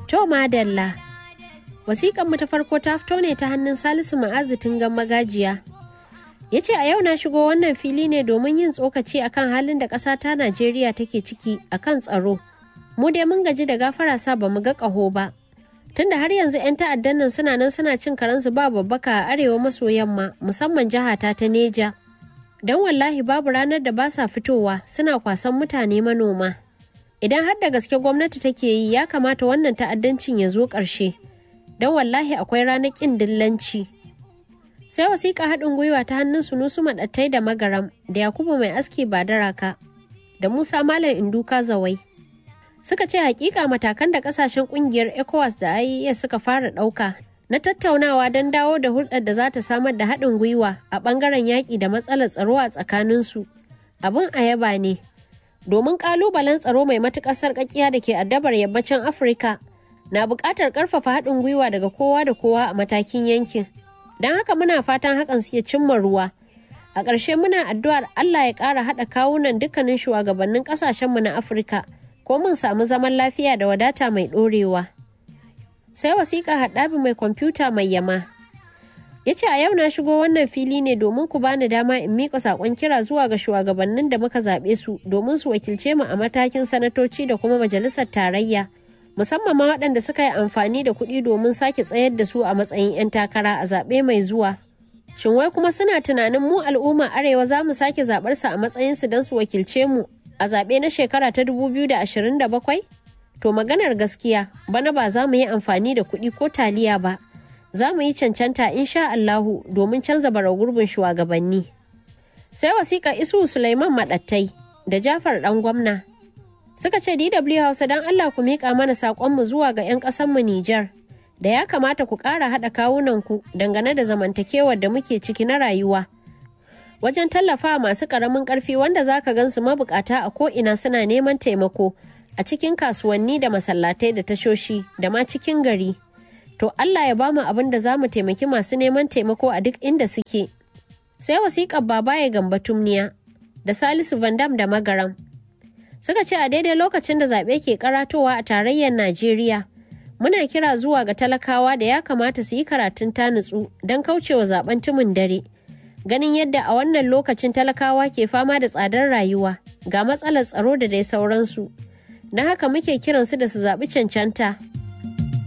To madalla. Wasiƙan mu ta farko ta fito ne ta hannun Salisu Ma'azu Tungan Magajiya. Ya ce a yau na shigo wannan fili ne domin yin tsokaci akan halin da ƙasa ta Najeriya take ciki akan tsaro. Mu dai mun gaji da gafara sa ba mu ga ƙaho ba. Tunda har yanzu 'yan ta'addan nan suna nan suna cin karensu ba babbaka a arewa maso yamma musamman jihata ta Neja. Don wallahi babu ranar da ba sa fitowa suna kwasan mutane manoma. Idan har da gaske gwamnati take yi ya kamata wannan ta'addancin ya zo ƙarshe. Don wallahi akwai ranar ƙin dillanci. Sai wasiƙa haɗin gwiwa ta hannun sunusu maɗattai da magaram da Yakubu mai aski ba daraka da Musa Malam Induka Zawai. Suka ce hakika matakan da ƙasashen ƙungiyar ECOWAS da IES suka fara ɗauka na tattaunawa don dawo da hulɗar da za ta samar da haɗin gwiwa a ɓangaren yaƙi da matsalar tsaro a tsakaninsu. Abin a yaba ne. Domin ƙalubalen tsaro mai matuƙar sarƙaƙiya da ke addabar yammacin Afirka na buƙatar ƙarfafa haɗin gwiwa daga kowa da kowa a matakin yankin. Don haka muna fatan hakan suke cimma ruwa. A ƙarshe muna addu'ar Allah ya ƙara haɗa kawunan dukkanin shugabannin ƙasashenmu na Afirka ko mun samu zaman lafiya da wadata mai ɗorewa. Sai wasiƙa haɗabi mai kwamfuta mai yama. Ya ce a yau na shigo wannan fili ne domin ku bani dama in miƙa saƙon kira zuwa ga shugabannin da muka zaɓe su domin su wakilce mu a matakin sanatoci da kuma majalisar tarayya. musamman ma waɗanda suka yi amfani da kuɗi domin sake tsayar da su a matsayin 'yan takara a zaɓe mai zuwa. Shin wai kuma suna tunanin mu al'umma arewa za mu sake zaɓar su a matsayin su don su wakilce mu a zaɓe na shekara ta 2027? To maganar gaskiya bana ba za mu yi amfani da kuɗi ko taliya ba. Za mu yi cancanta insha Allahu domin canza bara gurbin shugabanni. Sai wasiƙa Isu Sulaiman Maɗattai da Jafar ɗan gwamna suka ce DW Hausa don Allah ku miƙa mana saƙonmu zuwa ga 'yan ƙasanmu Nijar da ya kamata ku ƙara haɗa kawunanku dangane da zamantakewar da muke ciki na rayuwa. Wajen tallafa masu ƙaramin ƙarfi wanda za ka gansu mabukata a ko'ina suna neman taimako a cikin kasuwanni da masallatai da tashoshi da ma cikin gari. To Allah ya bamu abin da za mu taimaki masu neman taimako a duk inda suke. Sai wasiƙar baba ya gamba tumniya da Salisu Vandam da Magaram. suka ce a daidai lokacin da zaɓe ke karatowa a tarayyar Najeriya. Muna kira zuwa ga talakawa da ya kamata su yi karatun ta nutsu don kaucewa zaben tumin dare. Ganin yadda a wannan lokacin talakawa ke fama da tsadar rayuwa ga matsalar tsaro da dai sauransu. Don haka muke kiransu da su zaɓi cancanta